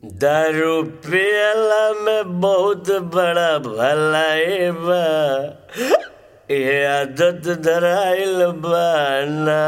दारू पियला में बहुत बड़ा भलाई बा ये आदत धराइल बा ना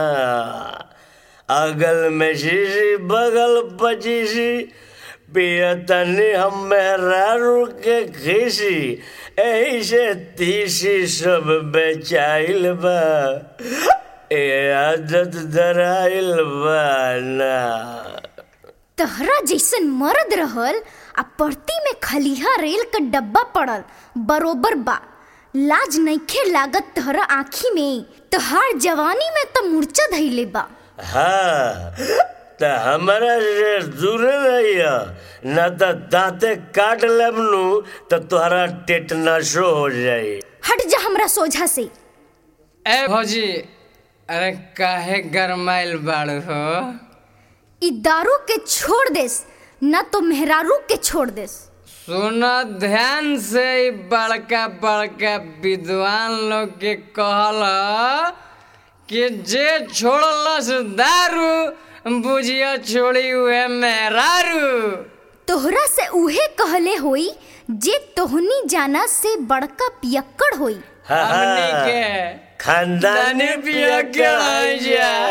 अगल में शीशी बगल पचीसी पियतनी हम मेहरारू के खीसी एही से तीसी सब बेचाइल बा ये आदत धराइल बा ना तहरा जैसन मर्द रहल आ परती में खलिहा रेल का डब्बा पड़ल बरोबर बा लाज नइखे लागत तहरा आँखी में तहार जवानी में तो मूर्छा धैले बा हाँ त हमरा से दूर रहिया न त दांते काट लेब नु त तोहरा टेटनसो हो जाई हट जा हमरा सोझा से ए भौजी अरे काहे गरमाइल बाड़ू हो ई दारू के छोड़ देस न तो मेहरारू के छोड़ देस सुन ध्यान से ई बड़का बड़का विद्वान लोग के कहल कि जे छोड़लस दारू बुझिया छोड़ी हुए मेहरारू तोहरा से उहे कहले होई जे तोहनी जाना से बड़का पियक्कड़ होई हाँ, हमनी हाँ। के खानदानी दानी पिया पिया के आई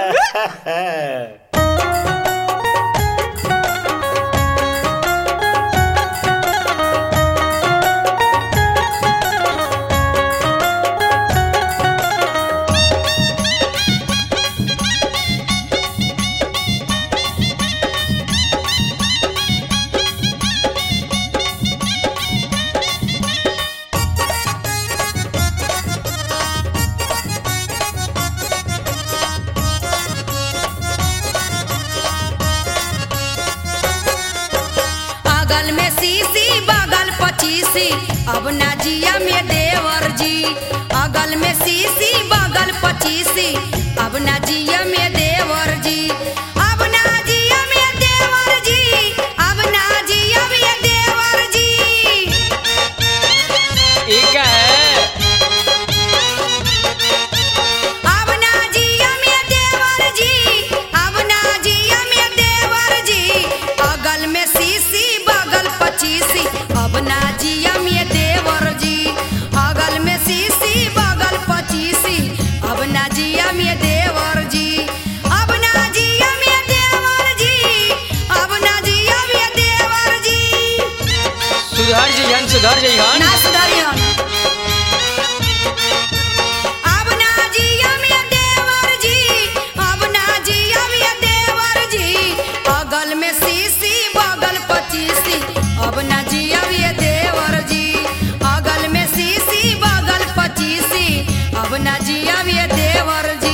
जा अगल में सीसी बगल पचीसी अब ना जिया में देवर जी अगल में सीसी बगल पचीसी अब ना जिया में देवर जी अब ना जिया में देवर जी अब ना जिया में देवर जी ई का है अब ना जिया में देवर जी अब ना जिया में देवर जी अगल में सीसी बगल पचीसी अब ना जिया में देवर जी अगल में सीसी बगल पचीसी अब ना जिया में देवर जी अब ना जिया में देवर जी अब ना जिया में देवर जी सुधर जइहन सुधर जइहन ना सुधारियन अब ना जिया में देवर जी अब ना जिया में देवर जी अगल में सीसी बगल पचीसी अब ना जिया में देवर जी अगल में सीसी बगल पचीसी अब ना जिया में देवर जी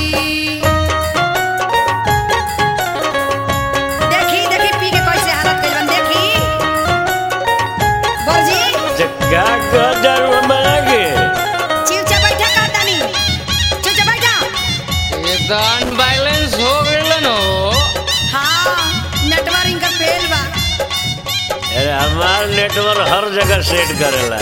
देखी देखी पी के कैसे हालत कइल बन देखी बोल जी जग्गा का दारू हमरा के चिलचा बैठा का तानी चिलचा बैठा ये तो अनबैलेंस हो गइलन हो हाँ नेटवर्क का फेल बा अरे हमार नेटवर्क हर जगह सेट करेला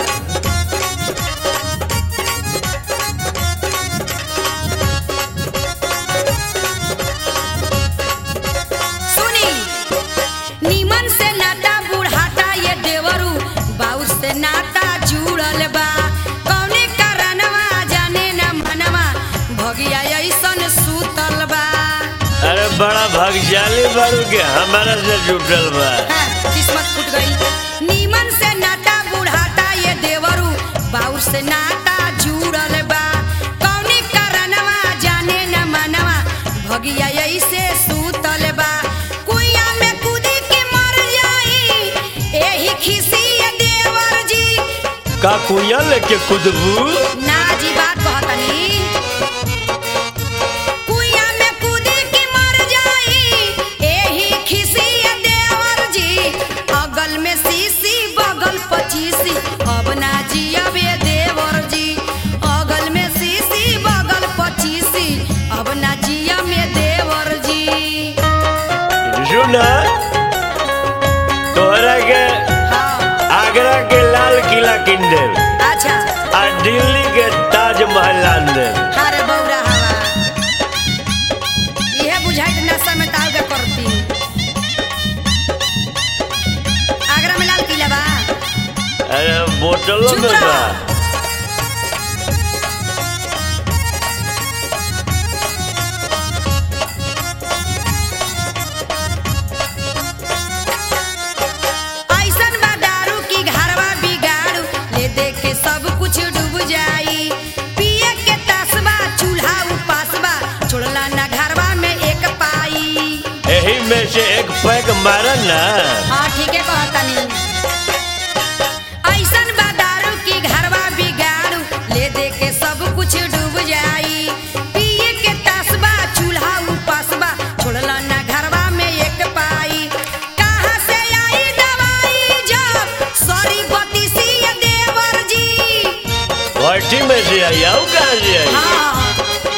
सुनी नीमन से नाता बुढ़ाता ये देवरू बाउर से नाता जुड़ल बा कौने कारणवा जाने न मनवा भगिया ऐसन सूतल बा अरे बड़ा भाग्यशाली बारू के हमारा से जुटल बा हाँ, किस्मत फूट गई नीमन से नाता बुढ़ाता ये देवरू बाउर से नाता जुड़ल बा कौने कारणवा जाने न मनवा भगिया ऐसे सूतल बा कुइया में कूदी के मर जाई एही खिसी ये देवर जी का कुइया लेके कुदबू ना जी बात कहतनी कुइया में कूदी के मर जाई एही खिसी ये देवर जी अगल में सीसी बगल पचीसी अब ना जियबे देवर जी अगल में सीसी बगल पचीसी अब ना जिया में देवर जी सुना तोहरा के हाँ आगरा के लाल किला किन देव अच्छा आ दिल्ली के ताजमहल आन देव अरे बौरा हवा इहे बुझाइत नशा में ताव के करती बोतलों चुप में रह। बा ऐसन बा दारू की घरवा बिगाड़ू ले दे के सब कुछ डूब जाई पिए के तसबा चूल्हा उपासबा छोड़ला ना घरवा में एक पाई यही में से एक पैक मारा ना हाँ ठीक है कहतनी ऐसन बा दारू की घरवा बिगाड़ू ले दे के सब कुछ डूब जाई पिए के तसबा चूल्हा उपासबा छोड़ला ना घरवा में एक पाई कहाँ से आई दवाई जब सॉरी बतीसी देवर जी भट्टी में से आई आऊ कहाँ से आई हाँ।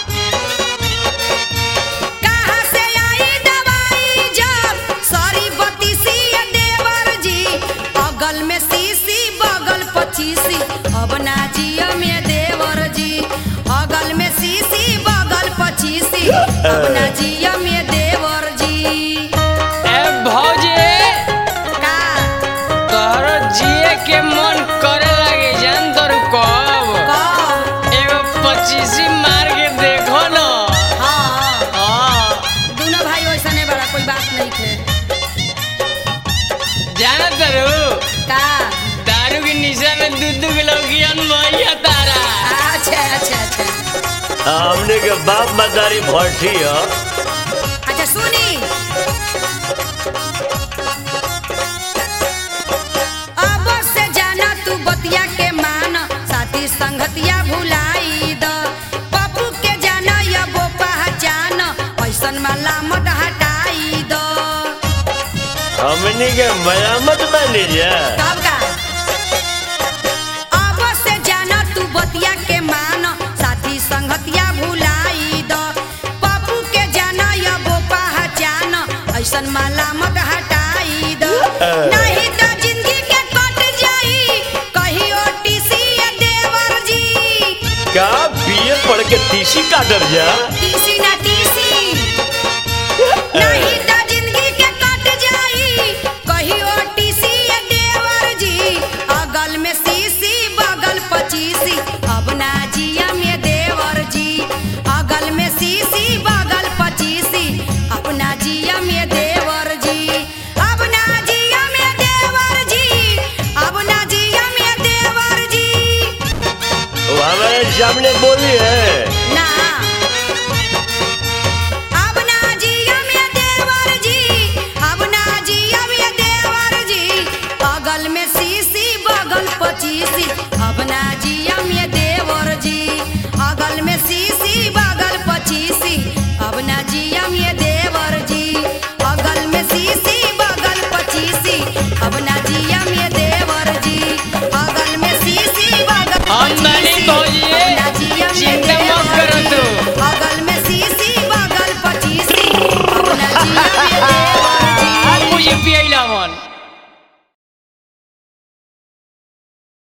कहाँ से आई दवाई जब सॉरी बतीसी देवर जी अगल में सीसी बगल पचीसी अब ना जिया में देवर जी अगल में सीसी बगल पचीसी अब ना जिया में देवर जी ए भौजी का तोहरो जिए के मन करे लगे जान तोर कब कब? एगो पच्चीसी मार के देखो न हाँ हाँ दोनों भाई वैसा नहीं बड़ा कोई बात नहीं थे जाना तरू का दारू के निशा में दू दू किलो कियन भैया तारा अच्छा अच्छा अच्छा हमने के बाप मदारी भट्टी है अच्छा सुनी अब से जाना तू बतिया के मान साथी संगतिया भुलाई द पप्पू के जाना या वो पहचान ऐसन माला मत हटाई द हमने के मयामत बनी जा कब का अब से जाना तू बतिया के मान साथी संगतिया भुलाई द पप्पू के जाना या वो पहचान ऐसन माला मत हटाई द नहीं तो जिंदगी के कट जाई कहियो टीसी देवर जी का बीए पढ़ के तीसी काटल जा टीसी ना टीसी नहीं तो जिंदगी के कट जाई कहियो टीसी देवर जी अगल में सीसी बगल पचीसी अब ना जिया में देवर जी अगल में सीसी बगल पचीसी अपना जिया में देवर जी अब ना जिया में देवर जी अब ना जिया में देवर जी वो हमारे सामने